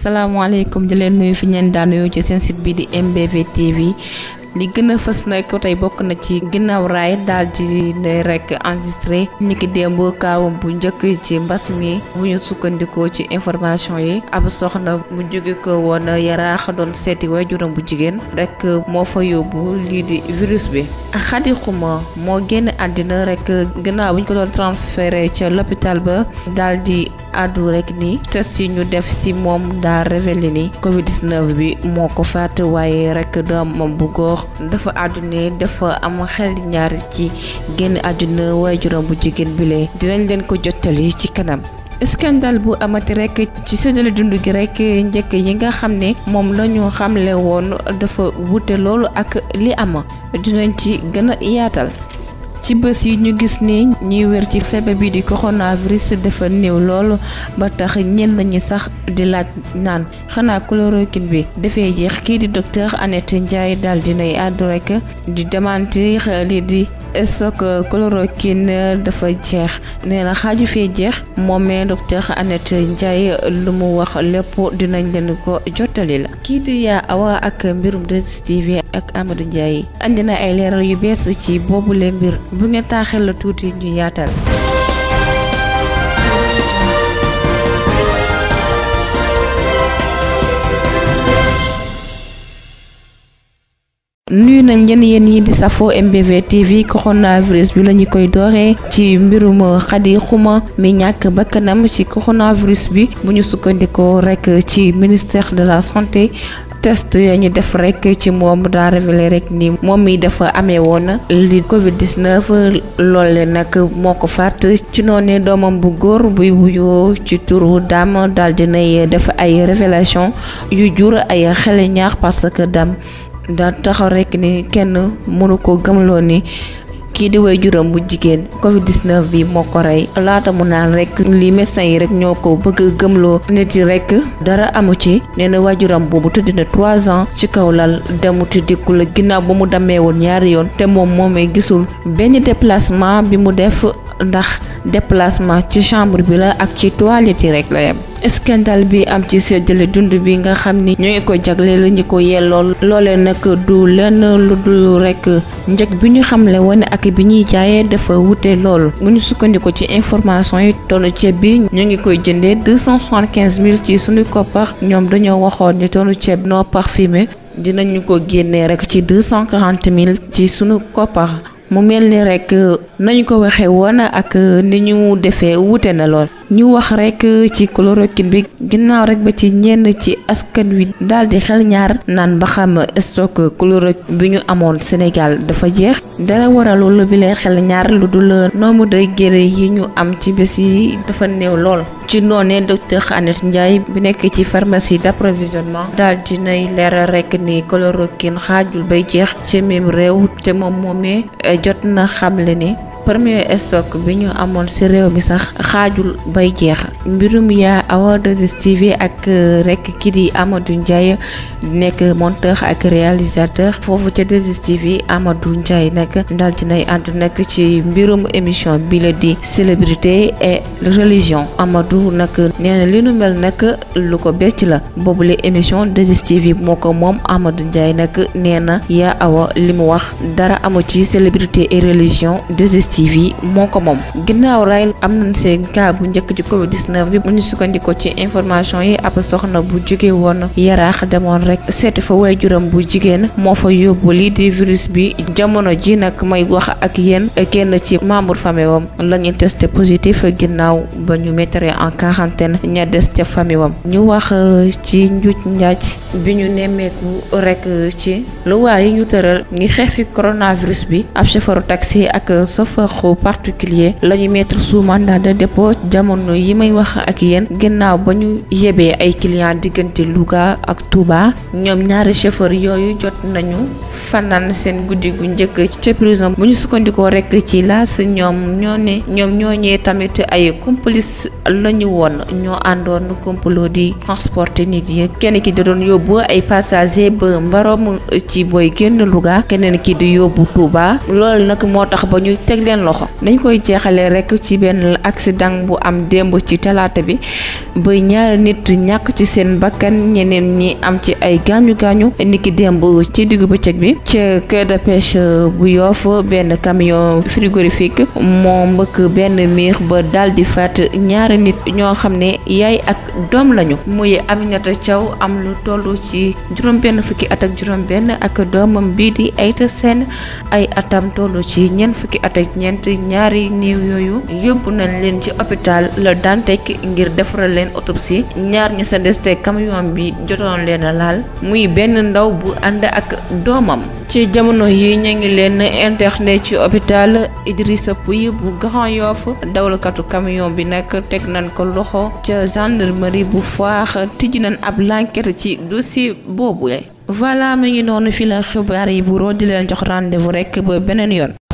salaamaaleykum di leen nuyu fi ñeen daan nuyu ci seen site bi di MBV TV li gën a fës nag tey bokk na ci ginnaaw raay daal di ne rek enregistré niki démb kaawam bu njëkk ci mbas mi bu ñu sukkandikoo ci information yi ab soxna mu jóge ko woon yaraax doon seeti waajuram bu jigéen rek moo fa yóbbu lii di virus bi Xadi Xuma moo génn àddina rek ginnaaw bu ñu ko doon transféré ca l'hôpital ba daal di àddu rek ni test yi ñu def ci moom daa révélé ni Covid 19 bi moo ko faat waaye rek doomam bu góor dafa àddune dafa am xel ñaar ci génn àdduna waajuram bu jigéen bile dinañ leen ko jottali ci kanam. scandale bu amati rek ci séddale dund gi rek njëkk yi nga xam ne moom la ñu xamle woon dafa wute loolu ak li am dinañ ci gën a yaatal. ci bés yi ñu gis ni ñiy wér ci feebar bi di coronavirus dafa néew loolu ba tax ñenn ñi sax di laaj naan xanaa chloroquine bi dafay jeex kii di docteur Annette Ndiaye daal dinay àddu rek di démentir lii di stock chloroquine dafa jeex nee na xaaju fee jeex moomee docteur Annette Ndiaye lu mu wax lépp dinañ leen ko jottali la kii di yaa awa ak mbirum 2STV ak Amadou Ndiaye andi na ay leeral yu bees ci boobule mbir bu ngeen taaxel la tuuti ñu yaatal nuyu nañ leen yéen yi di safo MBV TV coronavirus bi la ñu koy dooree ci mbirum Xadi Xuma mi ñàkk bakkanam ci coronavirus bi bu ñu sukkandikoo rek ci ministère de la santé test ya ñu def rek ci moom daa révélé rek ni moom mi dafa amee woon li Covid 19 loole nag moo ko faat ci noonu doomam bu góor buy wuyoo ci turu Dame daal dinay def ay révélation yu jur ay xel ñaax parce que Dame daa taxaw rek ni kenn mënu ko gëmloo ni kii di way juróom bu jigéen covid 19 bi moo ko rey laata mu naan rek li médecin yi rek ñoo ko bëgg gëmloo nit yi rek dara amu ci nee na waajuram boobu tëdd na trois ans ci kaw lal demuti dikkul ginnaaw ba mu demee woon ñaari yoon te moom moomee gisul benn déplacement bi mu def ndax déplacement ci chambre bi la ak ci toilette yi rek la yem scandale bi am ci séddale dund bi nga xam ni ñoo ngi ko jagleel ñi ko yellool loolee nag du lenn lu dul rek njëg bi ñu xamle woon ak bi ñuy jaayee dafa wute lool bu ñu sukkandiku ci information yi tonnu ceeb bi ñu ngi koy jëndee deux cent soixante quinze mille ci suñu koppar ñoom dañoo waxoon ni tonnu ceeb non parfumé dinañu ko génnee rek ci deux cent quarante mille ci suñu koppar. mu mel ni rek nañu ko waxee woon ak ni ñu defee wute na lool ñu wax rek ci chloroquine bi ginnaaw rek ba ci ñenn ci askan wi daal di xel ñaar naan ba xam stock chloroquine bi ñu amoon Sénégal dafa jeex dara waralul bi lay xel ñaar lu dul nombre de guéri yi ñu am ci bés yi dafa néew lool. ci noonee docteur Annette Ndiaye bi nekk ci pharmacie d'approvisionnement daal dinay leeral rek ni chloroquine xaajul bay jeex ci même réew te moom moomee jot na xamle ni premier stock bi ñu amoon ci réew mi sax xaajul bay jeex mbirum yaa awa 2STV ak rek kii di Amadou Ndiaye nekk monteur ak réalisateur foofu ca 2STV Amadou Ndiaye nag daal dinay àddu nag ci mbirum émission bi la di célébrité et religion Amadou nag nee na li nu mel nag lu ko becc la boobule émission 2STV moo ko moom Amadou Ndiaye nag nee na yaa awa li mu wax dara amu ci célébrité et religion 2STV TV moo ko moom ginnaaw ray am nañ seen cas bu njëkk ci Covid 19 bi bu ñu sukkandikoo ci information yi ab soxna bu jóge woon yaraax demoon rek seeti fa waajuram bu jigéen moo fa yóbbu lii di virus bi jamono ji nag may wax ak yéen kenn ci membre famille wam la ñu testé positif ginnaaw ba ñu mettre en quarantaine ña des ca famille wam ñu wax ci njuuj njaaj bi ñu nemmeeku rek ci luwaa yi ñu tëral ngi xeex fi coronavirus bi ab chauffeur taxi ak chauffeur particulier la ñu mettre sous mandat de dépôt jamono yi may wax ak yéen ginnaaw ba ñu yebee ay clients diggante Louga ak Touba ñoom ñaari chauffeur yooyu jot nañu fanaan seen guddi gu njëkk ci prison bu ñu sukkandikoo rek ci laas ñoom ñoo ne ñoom ñooñee tamit ay complice la ñu woon ñoo àndoon complot di transporter nit yi kenn ki da doon yóbbu ay passager ba mbarom ci booy génn Louga keneen ki di yóbbu Touba loolu nag moo tax ba ñu teg leen seen loxo dañ koy jeexale rek ci benn accident bu am démb ci talaata bi ba ñaari nit ñàkk ci seen bakkan ñeneen ñi am ci ay gaañu gaañu niki démb ci diggu bëccëg bi ca quai de pêche bu Yoff benn camion frigorifique moo mbëkk benn miir ba daal di faat ñaari nit ñoo xam ne yaay ak doom lañu muy Aminata Thiaw am lu toll ci juróom benn fukki at ak juróom benn ak doomam bii di Aïta Sène ay atam toll ci ñeent fukki at ak ñeent ñaari néew yooyu yóbbu nañ leen ci hôpital La Dantec ngir defaral leen autopsie ñaar ñi sa des te camion bi jotoon leen a laal muy benn ndaw bu ànd ak doomam ci jamono yi ñu ngi leen interné ci hôpital Idrissa Pouye bu Grand Yoff dawalkatu camion bi nag teg nañ ko loxo ca gendarmerie bu Foire tijji nañ ab l'enquête ci dossier boobule voilà mi ngi noonu fi la xibaar yi bu di leen jox rendez-vous rek ba beneen yoon